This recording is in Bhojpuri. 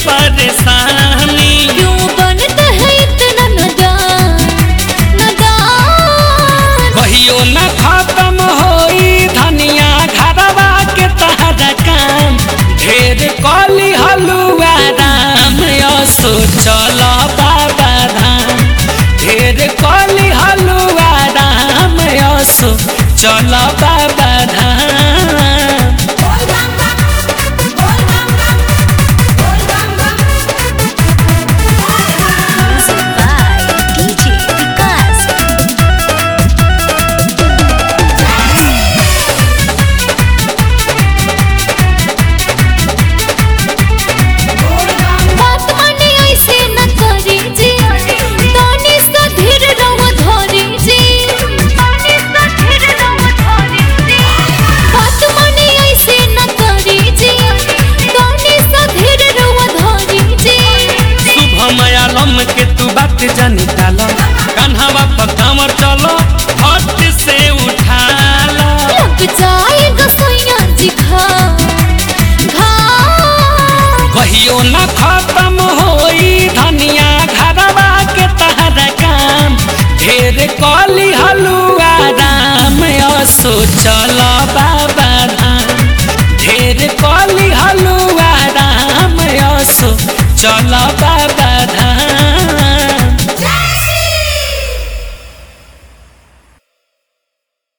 परेशानी क्यों बनते हैं इतना नादान नादान कहियो न खत्म होई धनिया घरवा के तहरा काम ढेर कली हलुआ राम असो चल बाबा धाम ढेर कली हलुआ राम असो चल बाबा धाम Music by DJ Vikas. बात माने ऐसे न करी जी तानी सा धीर रहो धरी जी तानी सा धीर रहो धरी जी बात माने ऐसे न करी जी तानी सा धीर रहो धरी जी शुभ मयालम के तू बात जानी डाल कन्हवा पर कामर चलो हट से उठाला लग जाएगा सैया जी खा घा कहियो न खत्म होई धनिया घरवा के तहरा काम ढेर कली हलुआ राम असो चल बाबा धाम ढेर कली हलुआ राम असो चल बाबा